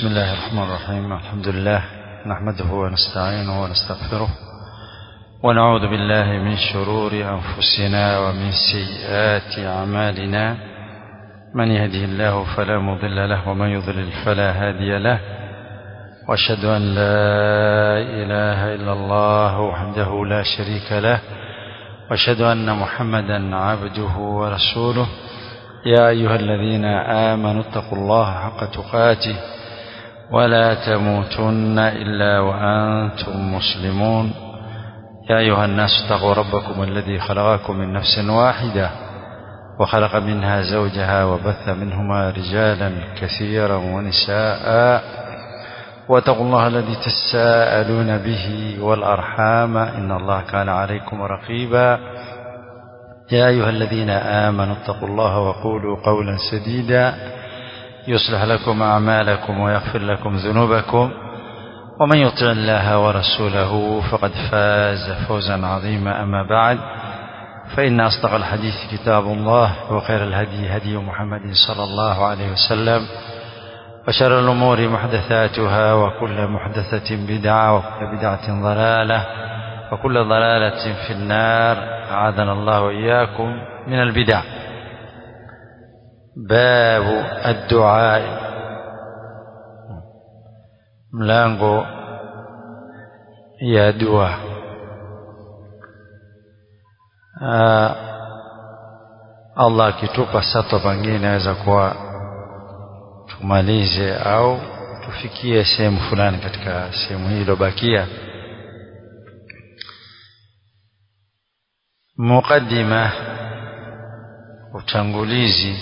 بسم الله الرحمن الرحيم الحمد لله نحمده ونستعينه ونستغفره ونعوذ بالله من شرور أنفسنا ومن سيئات أعمالنا من يهده الله فلا مضل له ومن يضلل فلا هادي له واشهد أن لا إله إلا الله وحده لا شريك له واشهد أن محمدا عبده ورسوله يا أيها الذين آمنوا اتقوا الله حق تقاته ولا تموتن إلا وأنتم مسلمون يا أيها الناس اتقوا ربكم الذي خلقكم من نفس واحدة وخلق منها زوجها وبث منهما رجالا كثيرا ونساء واتقوا الله الذي تساءلون به والأرحام إن الله كان عليكم رقيبا يا أيها الذين آمنوا اتقوا الله وقولوا قولا سديدا يصلح لكم أعمالكم ويغفر لكم ذنوبكم ومن يطع الله ورسوله فقد فاز فوزا عظيما أما بعد فإن أصدق الحديث كتاب الله وخير الهدي هدي محمد صلى الله عليه وسلم وشر الأمور محدثاتها وكل محدثة بدعة وكل بدعة ضلالة وكل ضلالة في النار أعاذنا الله وإياكم من البدع باب الدعاء mlango ya dua Allah akitupa sato pengine naweza kuwa tumalize au tufikie sehemu fulani katika sehemu hii iliyobakia muqaddima utangulizi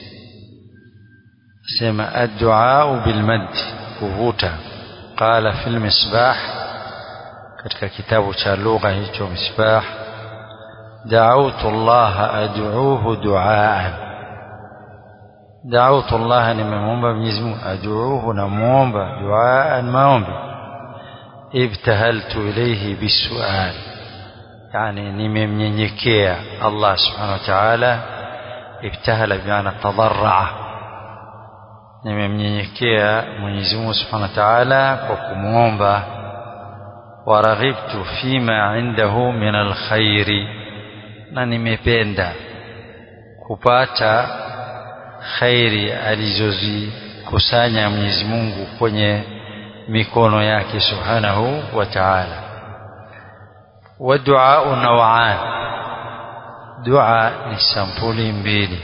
sema addu'a bilmad kuvuta qala fil misbah katika kitabu cha lugha hicho misbah da'awtu Allah ad'uuhu du'aan da'awtu Allah nimemwomba Mwenyezi Mungu ad'uuhu namuomba du'aan maombi ibtahaltu ilayhi bisu'al yani nimemnyenyekea Allah subhanahu wa ta'ala ibtahala bimaana tadarraa nimemnyenyekea Mwenyezi Mungu subhanahu wa ta'ala kwa kumwomba waraghibtu fima indahu min alkhairi na nimependa kupata khairi alizozikusanya Mwenyezi Mungu kwenye mikono yake subhanahu wa ta'ala والدعاء نوعان دعاء نسامبولي mbili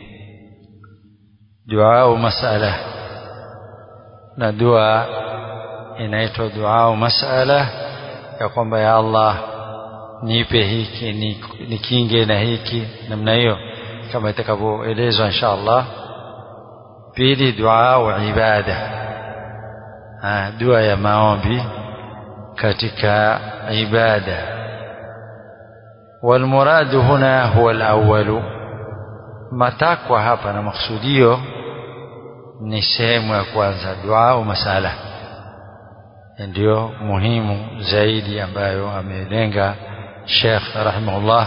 دعاء مسألة na dua inaitwa dua masala ya kwamba ya Allah nipe hiki nikinge na hiki namna hiyo kama itakavyoelezwa insha Allah pili dua ibada dua ya maombi katika ibada والمراد هنا هو الأول matakwa hapa na maksudio ni sehemu ya kwanza dua au masala ndio muhimu zaidi ambayo amelenga Sheikh rahimahullah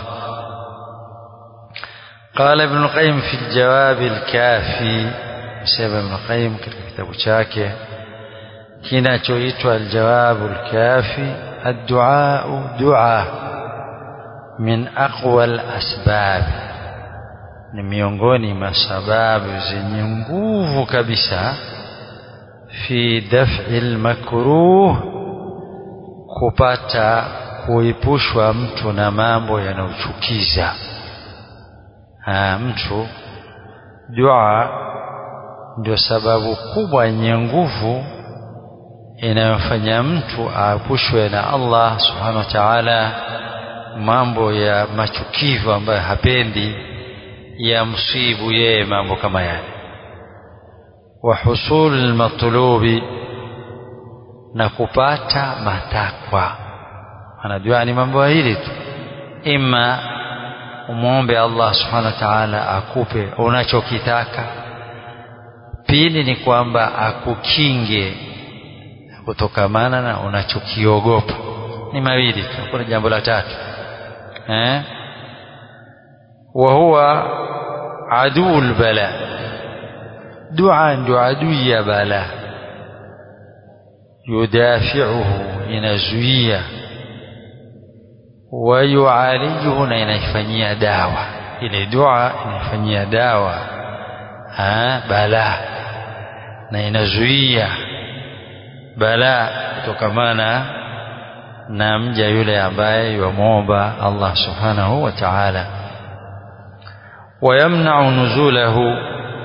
قال ابن القيم في الجواب الكافي سبب ابن القيم katika kitabu chake kinachoitwa الجواب الكافي الدعاء دعاء min aqwa al-asbab ni miongoni mwa sababu zenye nguvu kabisa fi daf'i al-makruh kupata kuepushwa mtu na mambo yanayochukiza mtu dua ndio sababu kubwa yenye nguvu inayofanya mtu aepushwe na Allah subhanahu wa ta'ala mambo ya machukivu ambayo hapendi ya msibu yeye mambo kama yale wa husul almatlubi na kupata matakwa anajua ni mambo hili tu ima umwombe Allah subhanahu wa ta'ala akupe unachokitaka pili ni kwamba akukinge kutokamana na unachokiogopa ni mawili tu kuna jambo la tatu eh wa huwa aduu albala dua ndio adui ya bala yudafiuhu inazuia wayualijuhu na inaifanyia dawa ile dua inaifanyia dawa balaa na inazuia balaa kutokamana na mja yule ambaye yamwomba Allah subhanahu wa ta'ala wayamna'u nuzulahu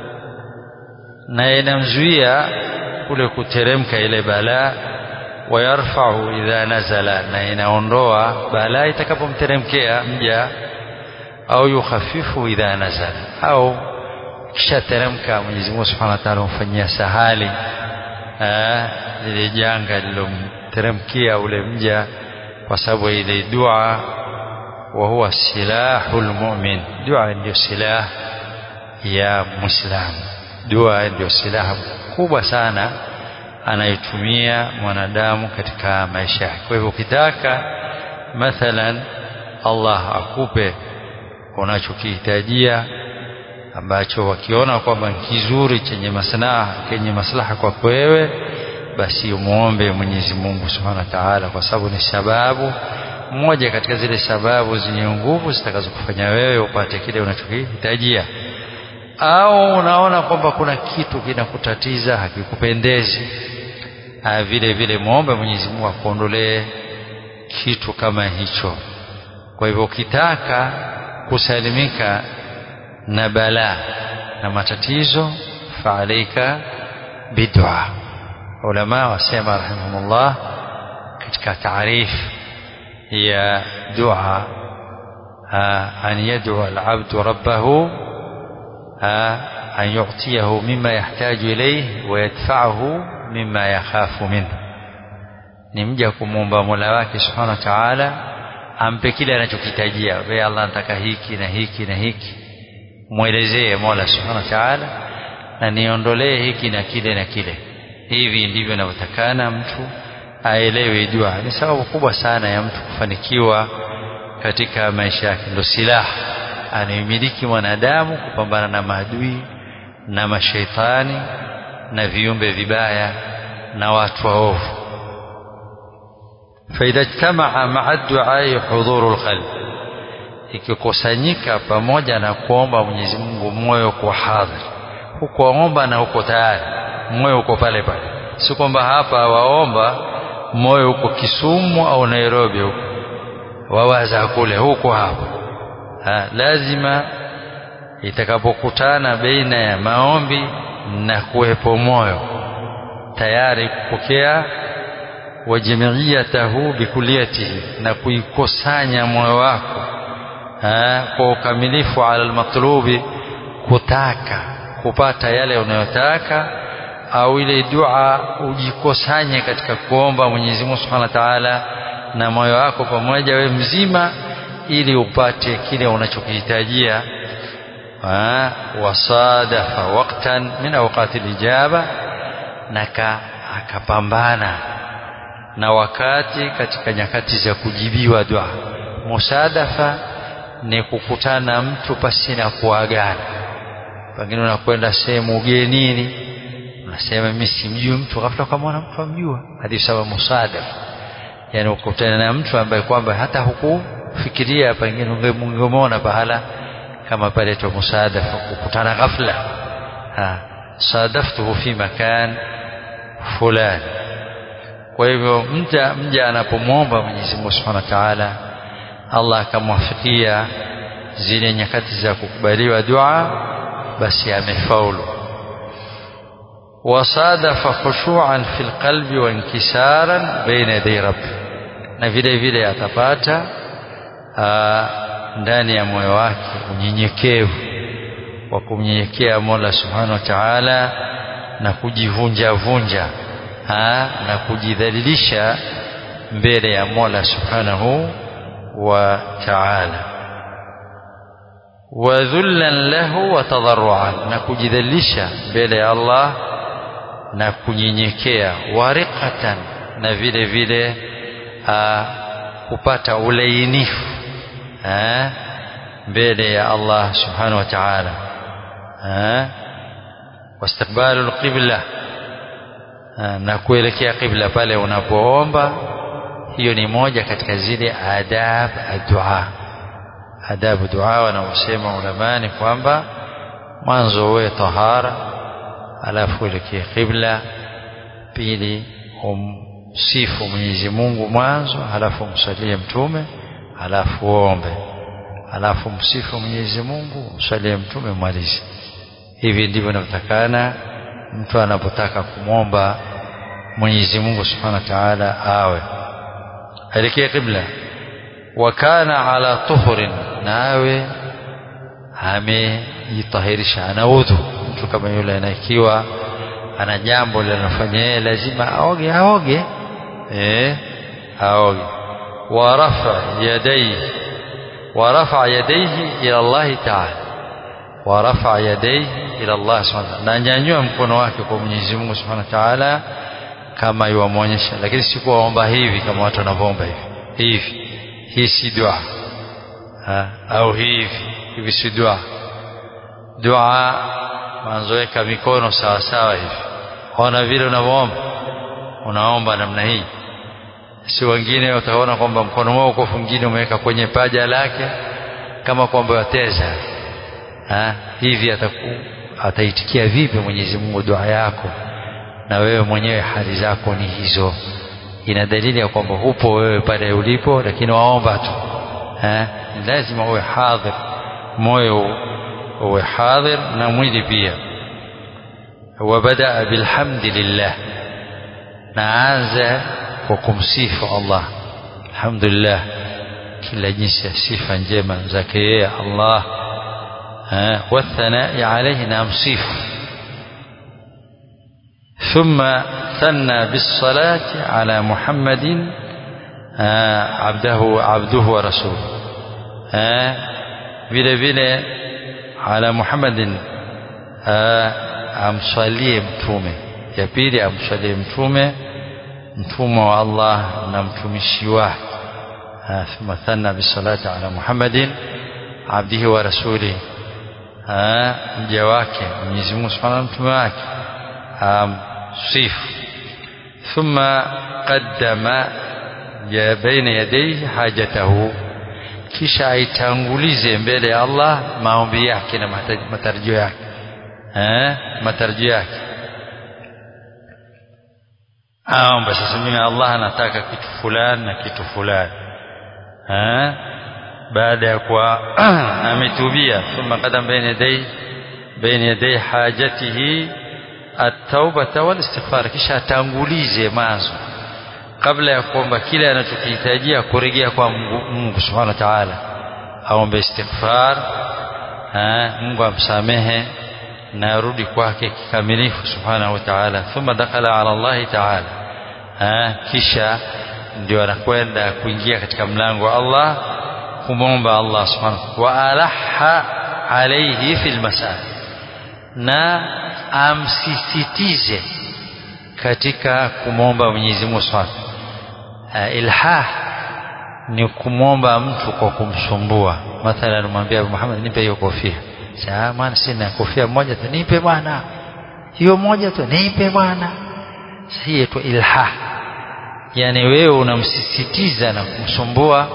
na inamzuia kule kuteremka ile balaa wayarfa'u idha nazala na inaondoa balaa itakapomteremkea mja au yukhafifu idha nazala au kisha teremka Mwenyezi Mungu Subhanahu wa Ta'ala humfanyia sahali lile janga lilomteremkia ule mja kwa sababu ile dua wa huwa silahul mu'min dua ndio silaha ya muislamu dua ndio silaha kubwa sana anayotumia mwanadamu katika maisha yake kwa hivyo ukitaka mathalan Allah akupe unachokihitajia ambacho wakiona kwamba kizuri chenye maslaha kenye maslaha kwako wewe basi umuombe Mwenyezi Mungu Subhanahu wa Ta'ala kwa sababu ni sababu moja katika zile sababu zenye nguvu zitakazokufanya wewe upate kile unachokihitajia au unaona kwamba kuna kitu kinakutatiza hakikupendezi vile vile muombe Mwenyezi Mungu akuondolee kitu kama hicho kwa hivyo ukitaka kusalimika na balaa na matatizo faalaika bidua ulama wasema rahimahumullah katika taarifu ya dua an yad'u al-'abdu rabbahu an yu'tiyahu mimma yahtaju ilayhi wa yadfa'ahu mimma yakhafu minhu ni mja kumwomba Mola wake subhanahu wa ta'ala ampe kile anachokitajia wewe Allah nataka hiki na hiki na hiki mwelezee Mola subhanahu wa ta'ala na niondolee hiki na kile na kile hivi ndivyo inavyotakana mtu aelewe dua ni sababu kubwa sana ya mtu kufanikiwa katika maisha yake ndio silaha anayemiliki mwanadamu kupambana na maadui na mashaitani na viumbe vibaya na watu waovu فإذا اجتمع مع الدعاء حضور القلب ikikusanyika pamoja na kuomba Mwenyezi Mungu moyo kwa hadhir hukuomba na huko tayari moyo uko pale pale si kwamba hapa waomba moyo uko Kisumu au Nairobi huko wawaza kule huko hapo ha, lazima itakapokutana baina ya maombi na kuwepo moyo tayari kupokea wa jamiiyatahu bikuliyatihi na kuikusanya moyo wako kwa ukamilifu ala almatlubi kutaka kupata yale unayotaka au ile dua ujikusanye katika kuomba Mwenyezi Mungu Subhanahu wa Ta'ala na moyo wako pamoja we mzima ili upate kile unachokihitajia wasadafa waqtan min awqati lijaba na akapambana na wakati katika nyakati za kujibiwa dua musadafa ni kukutana mtu pasina kuagana pengine unakwenda sehemu ugenini unasema mimi simjui mtu ghafla ukamwona mtu amjua hadi sawa musadafa yani ukutana na mtu ambaye kwamba hata hukufikiria pengine ungemwona pahala kama pale tu musadafa kukutana ghafla ha sadaftuhu fi makan fulani kwa hivyo mja mja anapomwomba Mwenyezi Mungu Subhanahu wa Ta'ala Allah akamwafikia zile nyakati za kukubaliwa dua basi amefaulu wasadafa khushu'an fil qalbi wa inkisaran baina yaday rabbi na vile vile atapata ndani ya moyo wake unyenyekevu wa kumnyenyekea Mola Subhanahu wa Ta'ala na kujivunja vunja ha, na kujidhalilisha mbele ya Mola Subhanahu wa Ta'ala wa dhullan lahu wa tadarruan na kujidhalilisha mbele ya Allah na kunyenyekea wariqatan na vile vile ha, kupata ulainifu ha, mbele ya Allah Subhanahu wa Ta'ala واستقبال القبلة na kuelekea qibla pale unapoomba hiyo ni moja katika zile adab addu'a adabu dua wanaosema ulamani kwamba mwanzo uwe tahara alafu uelekee qibla pili umsifu Mwenyezi Mungu mwanzo alafu umsalie mtume alafu uombe alafu msifu Mwenyezi Mungu umsalie mtume malizi hivi ndivyo inavyotakana mtu anapotaka kumwomba Mwenyezi Mungu Subhanahu wa Ta'ala awe elekea qibla wa kana ala tuhurin nawe amejitahirisha ana udhu mtu kama yule anakiwa ana jambo linalofanya yeye lazima aoge aoge eh aoge wa rafa yadayhi wa rafa yadayhi ila Allah ta'ala wa rafa yadayhi ila Allah subhanahu na nyanyua mkono wake kwa Mwenyezi Mungu subhanahu wa ta'ala kama yuamwonyesha lakini si kuomba hivi kama watu wanavyoomba hivi hivi hii si dua au hivi hivi si dua dua manzoeka mikono sawa sawa hivi ona vile unavyoomba unaomba namna hii si wengine utaona kwamba mkono wao uko fungine umeweka kwenye paja lake kama kwamba wateza ha? hivi ataku ataitikia vipi Mwenyezi Mungu dua yako na wewe mwenyewe hali zako ni hizo ina dalili ya kwamba hupo wewe pale ulipo lakini waomba tu eh lazima uwe hadhir moyo uwe hadhir na mwili pia وبدأ بالحمد لله naanza kwa kumsifu Allah alhamdulillah kila jinsi ya sifa njema zake yeye Allah والثناء عليه نمصيف ثم ثنى بالصلاة على محمد عبده عبده ورسوله vile vile ala Muhammadin amswalie mtume ya pili amswalie mtume mtume wa Allah na mtumishi wake thumma thanna bisalati ala Muhammadin abdihi wa rasulih mja wake Mwenyezi Mungu Subhanahu mtume wake amsifu thumma qaddama ya baina yadayhi hajatahu kisha aitangulize mbele ya Allah maombi yake na matarajio yake eh matarajio yake aomba sasa mimi Allah anataka kitu fulani na kitu fulani eh baada ya kuwa ametubia thumma qadam baina yaday baina yaday hajatihi at-tauba wal istighfar kisha atangulize mwanzo kabla ya kuomba kile anachokihitajia kurejea kwa Mungu, Mungu Subhanahu wa Ta'ala aombe istighfar Mungu amsamehe na arudi kwake kikamilifu Subhanahu wa Ta'ala thumma dakhala ala Allah Ta'ala kisha ndio anakwenda kuingia katika mlango wa Allah kumwomba Allah subhanahu wa alaha alayhi fil masal na amsisitize katika kumwomba Mwenyezi Mungu subhanahu ilhah ni kumwomba mtu kwa kumsumbua mathalan mwambia Muhammad nipe hiyo kofia sasa maana sina kofia moja tu nipe bwana hiyo moja tu nipe bwana hii tu ilhah yani wewe unamsisitiza na kumsumbua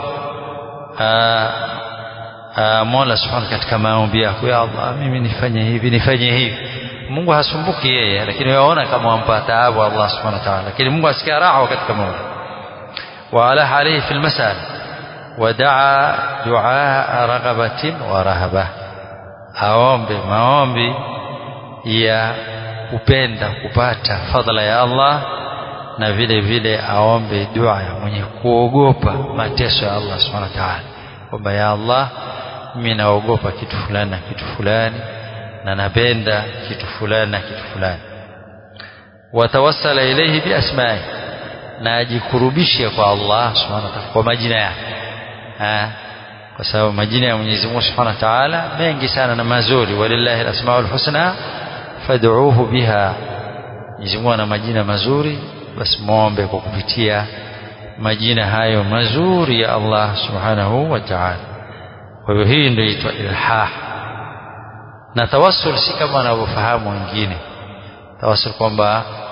Mola Subhanahu katika maombi yako ya Allah mimi nifanye hivi nifanye hivi Mungu hasumbuki yeye lakini waona kama wampa taabu Allah Subhanahu wa ta'ala lakini Mungu asikia raha katika maombi وعلى عليه في المسألة ودعا دعاء رغبة ورهبة aombe maombi ya kupenda kupata fadhila ya Allah na vile vile aombe dua ya mwenye kuogopa mateso ya Allah subhanahu wa ta'ala kwamba ya Allah mimi naogopa kitu fulani na kitu fulani na napenda kitu fulani na kitu fulani watawassala ilayhi bi asma'i na ajikurubishe kwa Allah subhanahu wa ta'ala kwa majina yake kwa sababu majina ya Mwenyezi Mungu Subhanahu wa Ta'ala mengi sana na mazuri walillahi alasmaul husna fad'uuhu biha Mwenyezi Mungu ana majina mazuri basi muombe kwa kupitia majina hayo mazuri ya Allah Subhanahu wa Ta'ala kwa hiyo hii ndio inaitwa ilhah na tawassul si kama wanavyofahamu wengine tawassul kwamba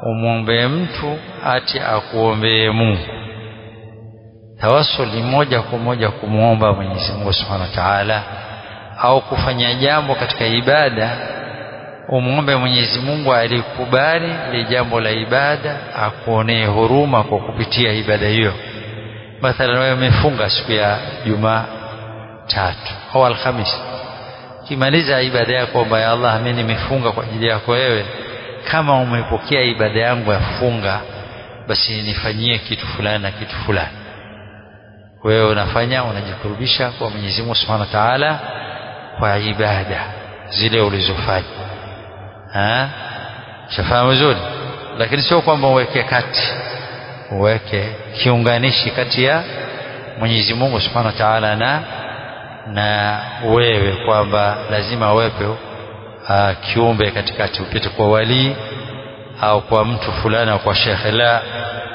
umwombee mtu ati akuombee Mungu tawasul ni moja kwa moja kumwomba Mwenyezi Mungu Subhanahu wa Ta'ala au kufanya jambo katika ibada umwombe Mwenyezi Mungu alikubali ile jambo la ibada akuonee huruma kwa kupitia ibada hiyo mathalan wewe umefunga siku ya Jumaa tatu au Alhamisi kimaliza ibada yako kwamba ya Allah mimi nimefunga kwa ajili yako wewe kama umepokea ibada yangu ya funga basi nifanyie kitu fulani na kitu fulani wewe unafanya unajikurubisha kwa Mwenyezi Mungu Subhanahu wa Ta'ala kwa ibada zile ulizofanya ah shafahamu vizuri lakini sio kwamba uweke kati uweke kiunganishi kati ya Mwenyezi Mungu Subhanahu wa Ta'ala na na wewe kwamba lazima wepe uh, kiumbe katikati upite kwa walii au kwa mtu fulani au kwa shekhe la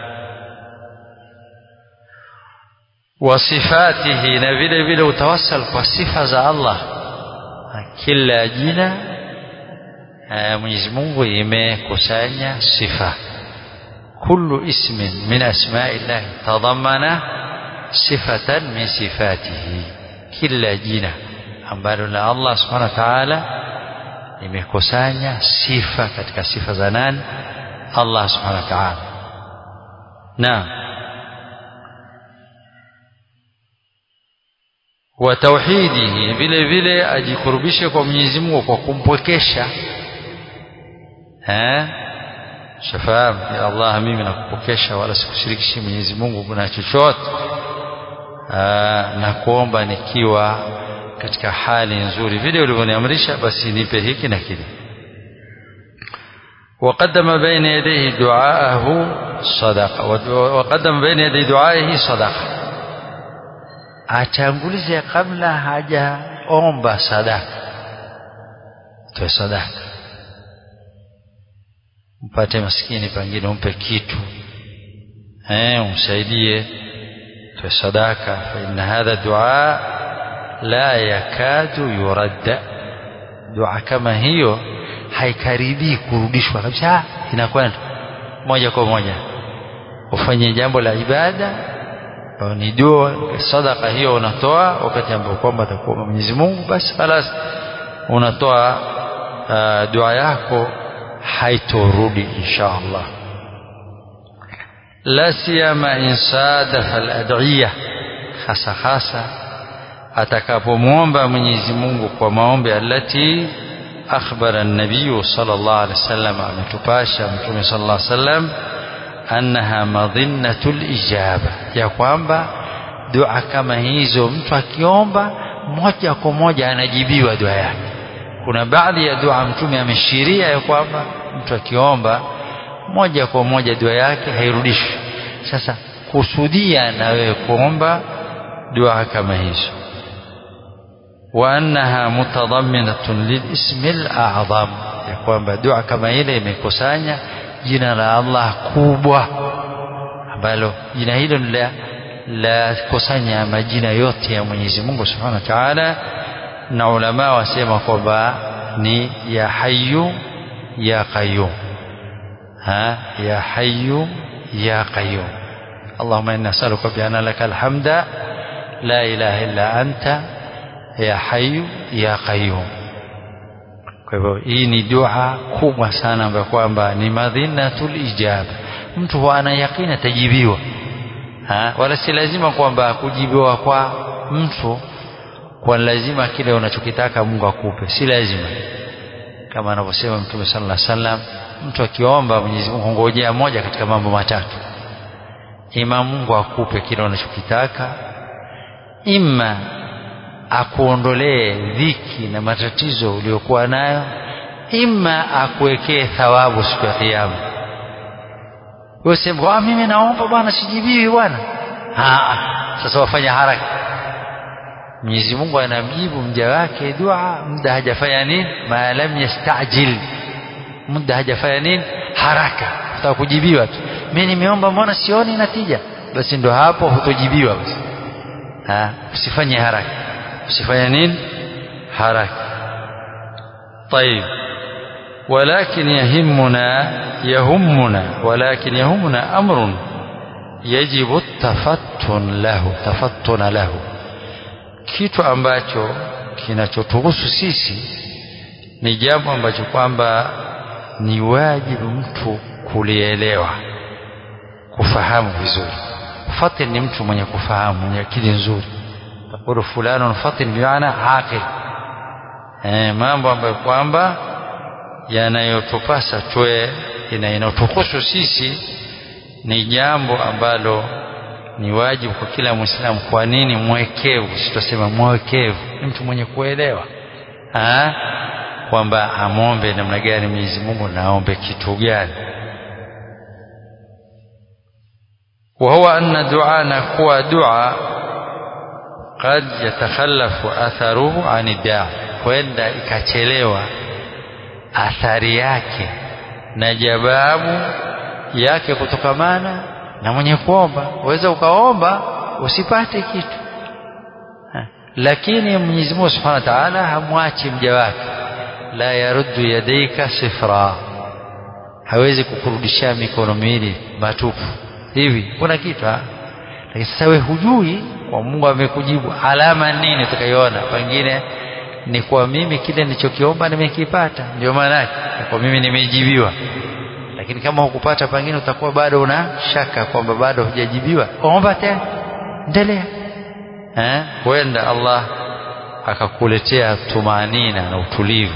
wasifatihi na vile vile utawassal kwa sifa za Allah kila jina Mwenyezi Mungu imekusanya sifa kullu ismin min asma'illah tadhammana sifatan min sifatihi kila jina ambalo la Allah subhanahu wa ta'ala limekusanya sifa katika sifa za nani Allah subhanahu wa ta'ala na wa tauhidihi vile vile ajikurubishe kwa Mwenyezi Mungu kwa kumpwekesha eh shafahamu ya Allah mimi nakupokesha wala sikushirikishi Mwenyezi Mungu na chochote na kuomba nikiwa katika hali nzuri vile ulivyoniamrisha basi nipe hiki na kile وقدم بين يديه دعاءه صدقه وقدم بين يدي دعائه صدقه atangulize kabla hajaomba sadaka toe sadaka mpate maskini pengine umpe kitu eh umsaidie toe sadaka fa inna hadha dua la yakadu yuradda dua kama hiyo haikaribii kurudishwa kabisa inakwenda moja kwa moja ufanye jambo la ibada ni dua sadaka hiyo unatoa wakati ambao kwamba atakuwa Mwenyezi Mungu basi خلاص unatoa uh, dua yako haitorudi insha Allah la siyama insadafa al-ad'iyah hasa hasa atakapomwomba Mwenyezi Mungu kwa maombi alati akhbara an-nabiy sallallahu alaihi wasallam ametupasha mtume sallallahu alaihi wasallam annaha madhinnatul ijaba ya kwamba dua kama hizo mtu akiomba moja kwa moja anajibiwa dua yake kuna baadhi ya dua mtume ameshiria ya kwamba mtu akiomba moja kwa moja dua yake hairudishwi sasa kusudia na wewe kuomba dua kama hizo wa annaha mutadamminatun lilismil a'zam ya kwamba dua kama ile imekusanya jina la Allah kubwa ambalo jina hilo ni la la kusanya majina yote ya Mwenyezi Mungu Subhanahu wa Ta'ala na ulama wasema kwamba ni ya hayyu ya qayyum ha ya hayyu ya qayyum اللهم إنا نسألك بأن لك الحمد لا إله إلا أنت يا حي يا قيوم kwa hivyo hii ni dua kubwa sana ambayo kwamba ni madhinatul ijaba mtu huwa ana yakini atajibiwa wala si lazima kwamba kujibiwa kwa mtu kwa lazima kile unachokitaka Mungu akupe si lazima kama anavyosema Mtume sallallahu alaihi wasallam mtu akiomba Mwenyezi Mungu ngojea moja katika mambo matatu ima Mungu akupe kile unachokitaka ima akuondolee dhiki na matatizo uliokuwa nayo ima akuwekee thawabu siku ya kiyama wewe sema mimi naomba bwana sijibiwi bwana sasa wafanya haraka Mwenyezi Mungu anamjibu mja wake dua muda hajafanya nini ma lam yastajil muda hajafanya nini haraka utaka kujibiwa tu mimi nimeomba mbona sioni natija basi ndo hapo hutojibiwa basi ha usifanye haraka usifanye nini haraka طيب ولكن يهمنا يهمنا ولكن يهمنا أمر يجب التفتن له تفتن له kitu ambacho kinachotuhusu sisi ni jambo ambacho kwamba ni wajibu mtu kulielewa kufahamu vizuri fatin ni mtu mwenye kufahamu mwenye akili nzuri takulu fulano fatin bimaana aqil eh, mambo ambayo kwamba yanayotupasa twe inayotuhusu sisi ni jambo ambalo ni wajibu kwa kila mwislamu kwa nini mwekevu sitasema mwekevu ni mtu mwenye kuelewa kwamba amwombe namna gani Mwenyezi Mungu naombe kitu gani وهو أن دعانا كوا دعاء قد يتخلف أثره عن الداعي huenda ikachelewa athari yake na jawabu yake kutokamana na mwenye kuomba waweza ukaomba usipate kitu ha. lakini Mwenyezi Mungu Subhanahu wa Ta'ala hamwachi mja wake la yaruddu yadaika sifra hawezi kukurudishia mikono miwili matupu hivi kuna kitu lakini sasa wewe hujui kwa Mungu amekujibu alama nini utakayoona pengine ni kwa mimi kile nilichokiomba nimekipata ndio maana yake kwa mimi nimejibiwa lakini kama hukupata pengine utakuwa bado una shaka kwamba bado hujajibiwa omba tena endelea eh huenda Allah akakuletea tumanina na utulivu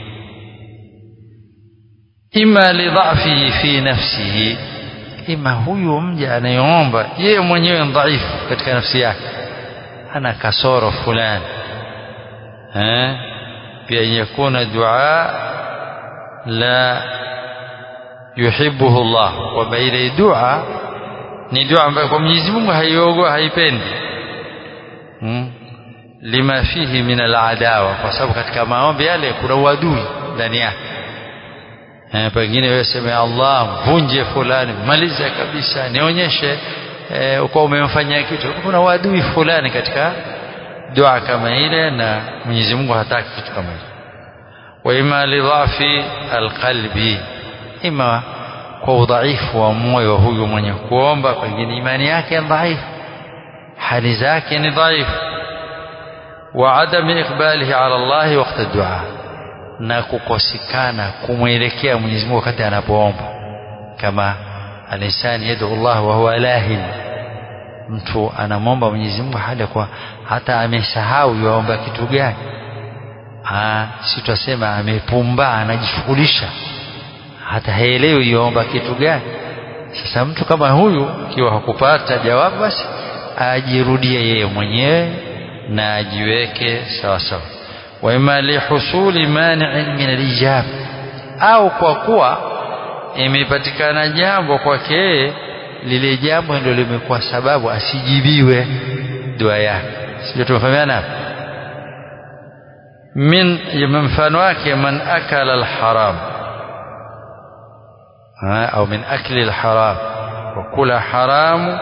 ima lidhafihi fi nafsihi ima huyu mja anayeomba yeye mwenyewe dhaifu katika nafsi yake ana kasoro fulani eh pia yakuna dua la yuhibbuhu Allah kwamba ile dua ni dua ambayo kwa Mwenyezi Mungu haiogo haipendi hmm? lima fihi min aladawa kwa sababu katika maombi yale kuna uadui ndani yake eh, pengine wewe sema Allah mvunje fulani maliza kabisa nionyeshe eh, uko umemfanyia kitu kuna uadui fulani katika dua kama ile na Mwenyezi Mungu hataki kitu kama hicho wa ima lidhafi alqalbi ima kwa udhaifu wa moyo huyu mwenye kuomba pengine imani yake ni dhaifu hali zake ni dhaifu wa adami iqbalihi ala Allah wakati dua na kukosekana kumwelekea Mwenyezi Mungu wakati anapoomba kama alisani yadu Allah wa huwa lahin mtu anamwomba Mwenyezi Mungu hali kwa hata amesahau yaomba kitu gani ah si tutasema amepumba anajishughulisha hata haelewi yaomba kitu gani sasa mtu kama huyu ikiwa hakupata jawabu basi ajirudie yeye mwenyewe na ajiweke sawa sawa wa ima lihusuli mani'in min alijab au kwa kuwa imepatikana jambo kwake yeye lile jambo ndio limekuwa sababu asijibiwe dua yake sio tumefahamiana min mfano wake man akala alharam au min akli alharam wa kula haramu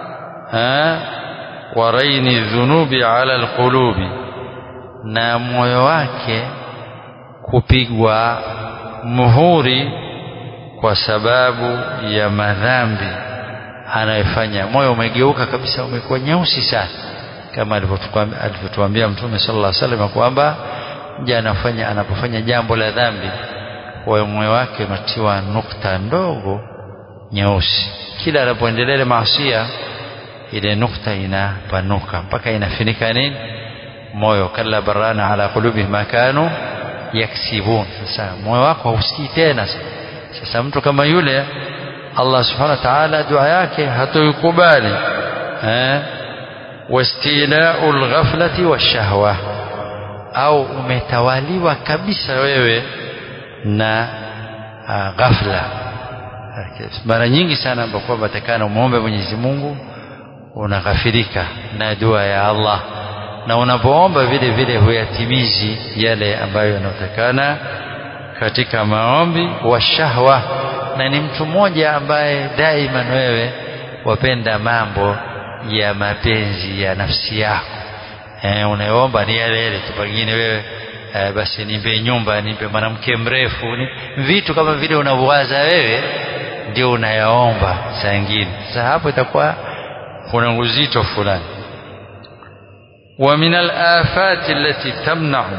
wa raini dhunubi ala alqulubi na moyo wake kupigwa muhuri kwa sababu ya madhambi anayofanya moyo umegeuka kabisa umekuwa nyeusi sana kama alivyotuambia mtume sallallahu alaihi wasallam kwamba mja anafanya anapofanya jambo la dhambi kwa moyo wake unatiwa nukta ndogo nyeusi kila anapoendelea ile maasia ile nukta inapanuka mpaka inafinika nini moyo kalla barana ala qulubi ma kanu yaksibun sasa moyo wako hausikii tena sasa mtu kama yule Allah subhanahu wa ta'ala dua yake hatoikubali eh wastila'ul ghaflati washahwa au umetawaliwa kabisa wewe na uh, ghafla mara nyingi sana ambapo kwamba takana muombe Mwenyezi Mungu unaghafirika na dua ya Allah na unapoomba vile vile huyatimizi yale ambayo yanatakana katika maombi wa shahwa na ni mtu mmoja ambaye daima wewe wapenda mambo ya mapenzi ya nafsi yako eh, unaomba ni yale yale tu pengine wewe eh, basi nipe nyumba nipe mwanamke mrefu ni, vitu kama vile unavyowaza wewe ndio unayaomba saa ingine sasa hapo itakuwa kuna uzito fulani wa min al-afat allati tamna'u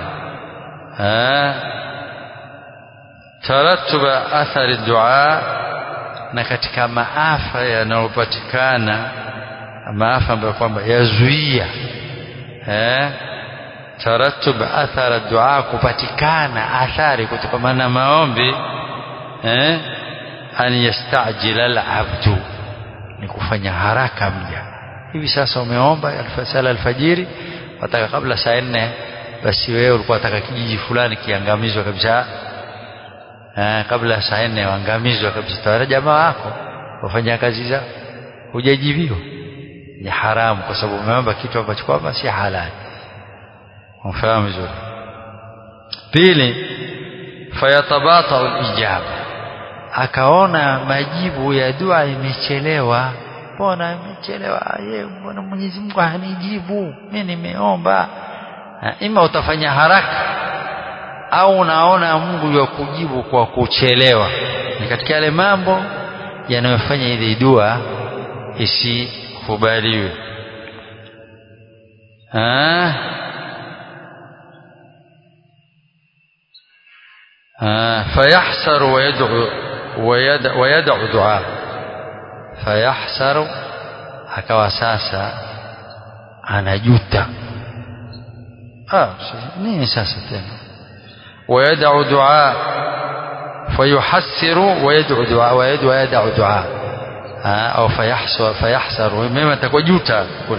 ترتب أثر الدعاء na katika maafa yanayopatikana maafa ambayo kwamba yazuia eh taratub athara dua kupatikana athari kutokana na maombi eh an yastajila al-abdu ni kufanya haraka mja hivi sasa umeomba alfasala alfajiri wataka kabla saa nne basi wewe ulikuwa unataka kijiji fulani kiangamizwe kabisa eh, kabla saa nne waangamizwe kabisa tawala jamaa wako wafanya kazi zao hujajibiwa ni haramu kwa sababu umeomba kitu ambacho kwamba si halali umfahamu vizuri pili fayatabata alijaba akaona majibu ya dua imechelewa mbona imechelewa ye mbona Mwenyezi Mungu hanijibu mimi nimeomba ima utafanya haraka au unaona Mungu ya kujibu kwa kuchelewa ni katika yale mambo yanayofanya ile dua isikubaliwe ah آه فيحسر ويدعو ويدع ويدعو دعاء فيحسر akawa sasa anajuta ah nini sasa tena ويدعو دعاء فيحسر ويدعو دعاء ويدعو ويدعو دعاء آه او فيحسر فيحسر مما تكوجوتا كل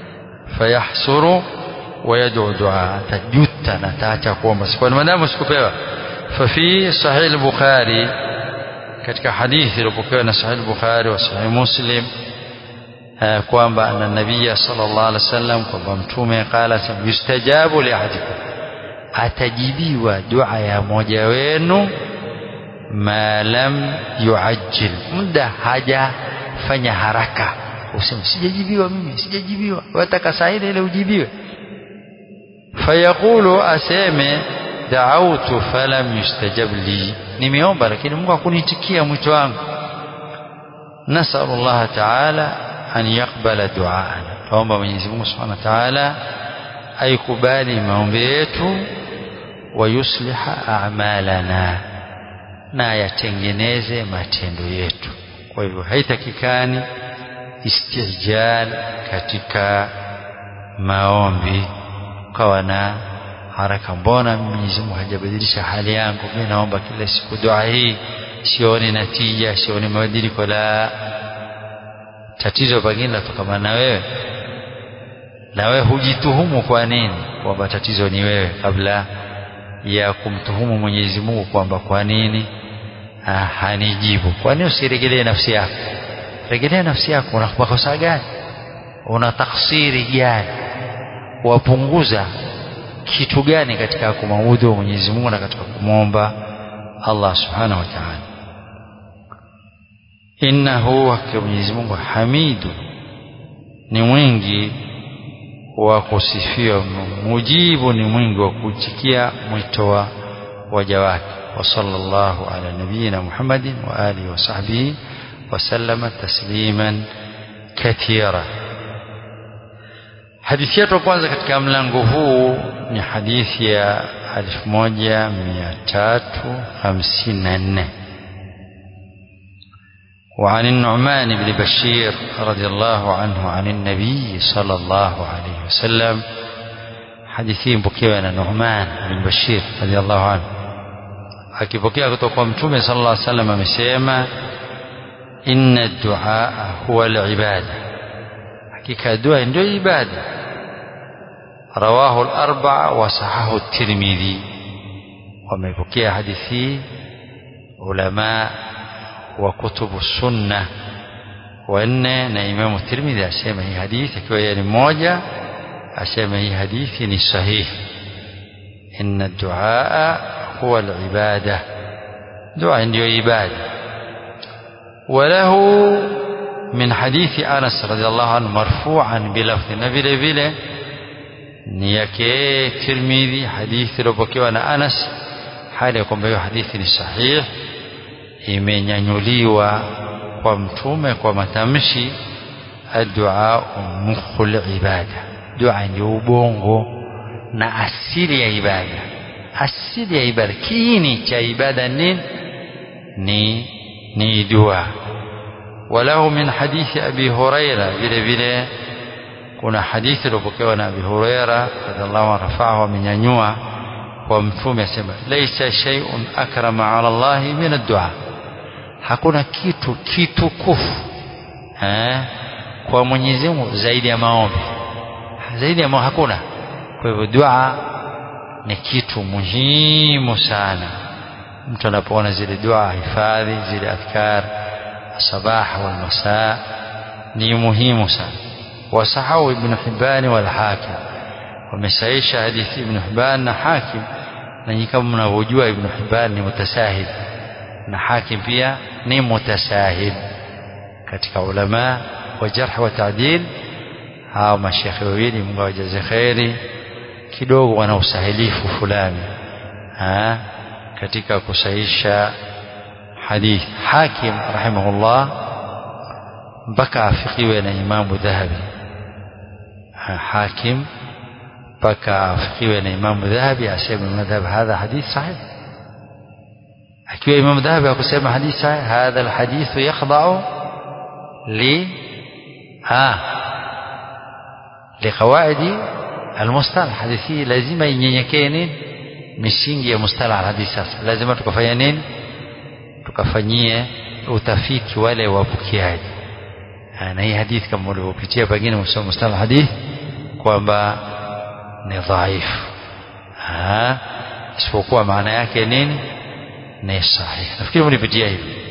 فيحسر ويدعو دعاء تجوتا نتاcha kuomba kwa maana sikupewa ففي صحيح البخاري katika hadithi iliyopokewa na sahih al-Bukhari wa sahih Muslim kwamba anna nabiyya sallallahu alaihi wasallam kwamba mtume qala yustajabu li ahadikum atajibiwa dua ya moja wenu ma lam yuajjil muda hajafanya haraka useme sijajibiwa mimi sijajibiwa wataka saa ile ile ujibiwe fayaqulu aseme da'awtu falam yustajab li nimeomba lakini Mungu hakunitikia mwito wangu nasallu Allah ta'ala an yaqbala du'aana tuomba Mwenyezi Mungu Subhanahu wa Ta'ala aikubali maombi yetu wa yusliha a'malana na yatengeneze matendo yetu kwa hivyo haitakikani istijal katika maombi ukawa na haraka mbona Mwenyezi Mungu hajabadilisha hali yangu mimi naomba kila siku dua hii sioni natija sioni mabadiliko la tatizo pengine latokana na wewe na wewe hujituhumu kwa nini kwamba tatizo ni wewe kabla ya kumtuhumu Mwenyezi Mungu kwamba kwa nini ah, hanijibu kwa nini usiregelee nafsi yako regelea nafsi yako una makosa gani una taksiri gani wapunguza kitu gani katika kumwabudu Mwenyezi Mungu na katika kumwomba Allah Subhanahu wa Ta'ala innahu hakika Mwenyezi Mungu hamidu ni mwingi wa kusifiwa mujibu ni mwingi wa kuitikia mwito wa waja wake wa sallallahu ala nabiyina Muhammadin wa alihi wa sahbihi wa sallama tasliman kathira hadithi yetu kwanza katika mlango huu ni hadithi ya 1354 وعن النعمان بن بشير رضي الله عنه عن النبي صلى الله عليه وسلم حديثين بكيوا النعمان بن بشير رضي الله عنه akipokea kutoka kwa mtume sallallahu alaihi wasallam amesema inna duaa huwa al-ibada hakika dua ndio ibada rawahu al-arba'a wa sahahu at-tirmidhi wamepokea hadithi ulama wa kutubu sunna wanne na imamu tirmidhi asema hii hadithi akiwa yeye ni mmoja asema hii hadithi ni sahihi inna duaa huwa al-ibada dua ndio ibada وله من حديث أنس رضي الله عنه مرفوعا بلفظ نبيل بله ni yake Tirmidhi hadithi iliyopokewa na Anas hali ya kwamba hiyo hadithi ni sahih imenyanyuliwa kwa mtume kwa matamshi addu'a mukhul ibada dua ndio ubongo na asili ya ibada asili ya ibada kiini cha ibada nini ni ni dua walahu min hadithi abi huraira vile vile kuna hadithi iliyopokewa na abi huraira radhiallahu anhu rafa'ahu amenyanyua kwa mtume asema laisa shay'un akrama ala allahi min ad-du'a hakuna kitu kitukufu eh kwa Mwenyezi Mungu zaidi ya maombi zaidi ya maombi hakuna kwa hivyo dua ni kitu muhimu sana mtu anapoona zile dua hifadhi zile adhkar sabah wal masaa ni muhimu sana wasahau ibn Hibban wal Hakim wamesaisha hadithi ibn Hibban na Hakim na nyinyi kama mnavyojua ibn Hibban ni mutasahil na Hakim pia ni mutasahil katika ulama wa jarh wa ta'dil hao mashekhe wawili Mungu awajaze kheri kidogo wana usahilifu fulani ha katika kusahisha hadithi hakim rahimahullah mpaka afikiwe na imamu dhahabi hakim mpaka afikiwe na imamu dhahabi aseme madhhab hadha hadith sahih akiwa imamu dhahabi akusema hadith sahih hadha alhadith yakhda'u li ha liqawaidi almustalah hadithi lazima inyenyekee nini misingi ya mustalah alhadith sasa lazima tukafanya nini tukafanyie utafiti wale wapokeaji na hii hadithi kama ulivyopitia pengine msoma mustalah hadith kwamba ni dhaifu isipokuwa maana yake nini ni sahihi nafikiri mlipitia hivi